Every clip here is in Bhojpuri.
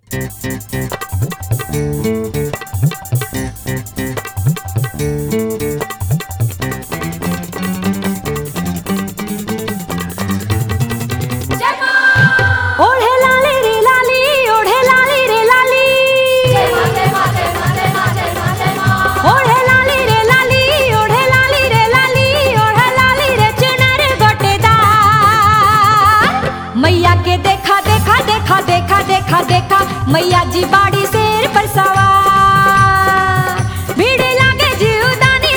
ओढे लाली रे लाली ओढे लाली रे लाली ओढे लाली रे लाली ओढे लाली रे लाली ओढे लाली रे चुनर गोटेदार मैया के देखा देखा देखा देखा देखा देखा मैया जी बाड़ी शेर पर सवार भीड़ लागे जीवदानी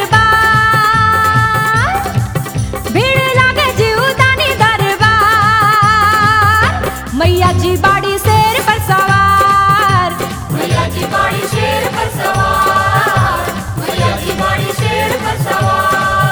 दरबार भीड़ लागे जीवदानी दरबार मैया जी बाड़ी शेर पर सवार मैया जी बाड़ी शेर पर सवार मैया जी बाड़ी शेर पर सवार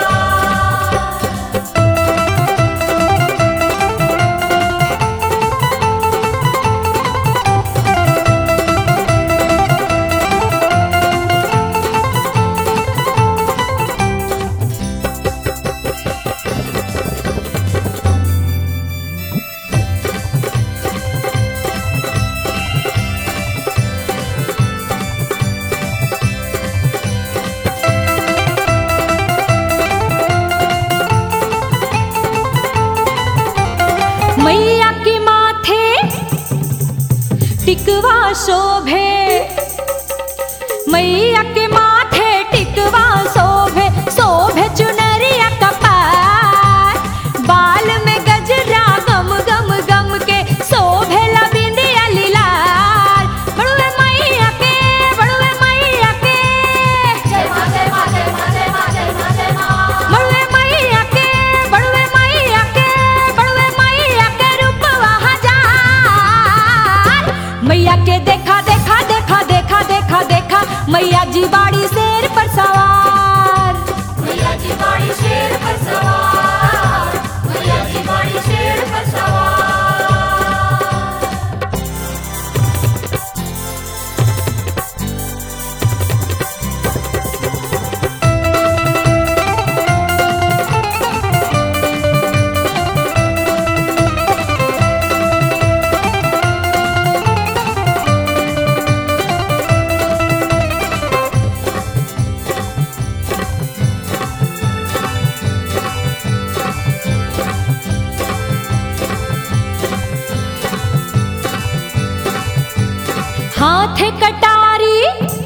मैया के माथे टिकवा शोभे मैया के माथे टिकवा शोभे शोभे चुनरिया कपार बाल में गजरा गम गम गम के शोभे लबिंदिया लीलार बड़ुए मैया के बड़ुए मैया के जय मां जय मां जय मां जय मां जय मां जय मां बड़ुए मैया के बड़ुए मैया के बड़ुए मैया के रूपवा हजार मैया के देखा देखा देखा देखा देखा देखा मैया जी बाड़ी शेर पर सवार मैया जी बाड़ी शेर पर सवार मैया जी बाड़ी शेर पर सवार हाथ कटारी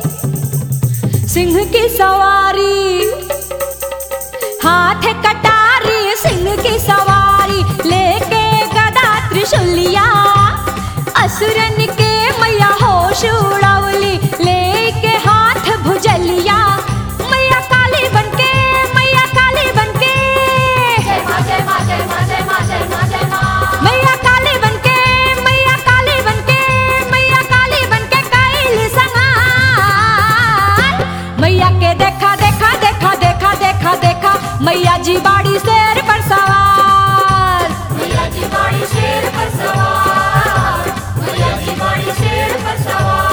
सिंह की सवारी हाथ कटारी सिंह की सवारी लेके गदा त्रिशूलिया असुरन के मैया होश उड़ावली लेके हाथ भुजलिया मैया काली बनके मैया काली बनके जय मां जय मां जय मां जय मां जय मां जय मां मैया काली बनके मैया काली बनके मैया काली बनके कैल संहार मैया के देखा देखा देखा देखा देखा देखा मैया जी बाड़ी शेर पर सवार मैया जी बाड़ी शेर पर सवार मैया जी बाड़ी शेर पर सवार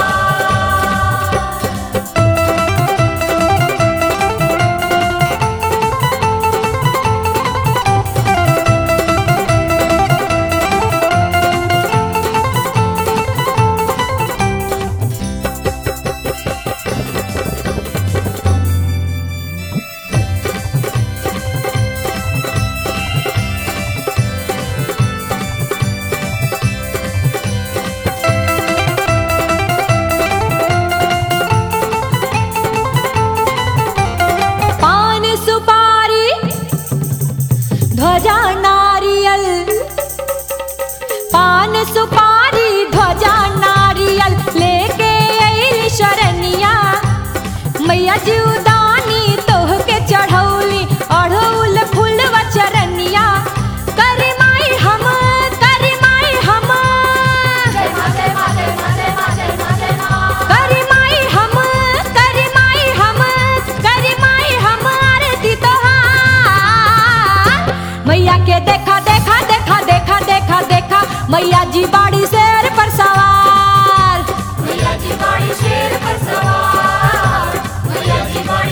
पान सुपारी ध्वजा नारियल पान सुपारी ध्वजा नारियल लेके अइल शरनिया मैया जीवदानी तोह के चढ़ौली अढ़ौल फूलवा चरनिया करी माई हम करी माई हम जय मां जय मां जय मां जय मां जय मां जय मां करी माई हम करी माई हम करी माई हम आरती तोहार मैया के देखा देखा देखा देखा देखा देखा मैया जी बाड़ी शेर पर सवार मैया जी बाड़ी शेर पर सवार मैया जी बाड़ी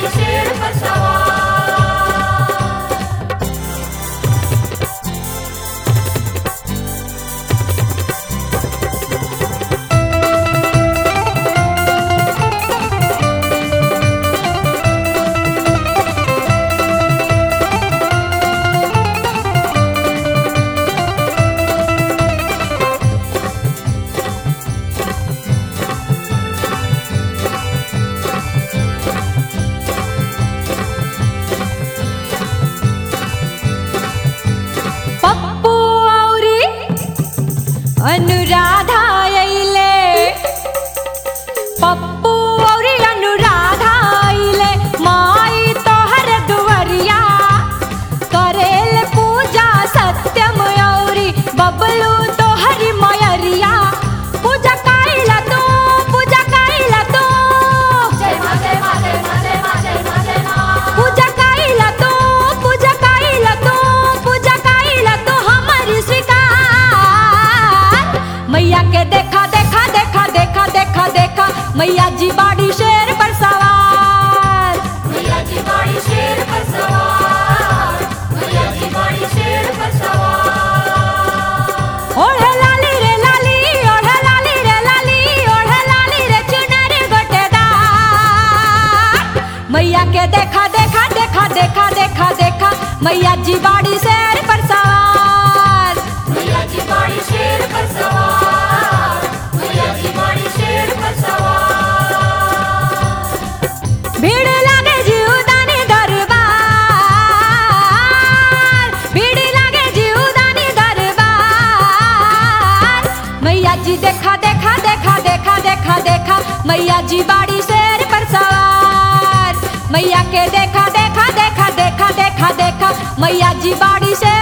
मैया जी बाड़ी शेर पर सवार मैया जी बाड़ी शेर पर सवार मैया जी बाड़ी शेर पर सवार भीड़ लागे जीवदानी दरबार भीड़ लागे जीवदानी दरबार मैया जी देखा देखा देखा देखा देखा देखा मैया जी बाड़ी शेर पर सवार मैया के देखा देखा देखा देखा देखा देखा मैया जी बाड़ी शेर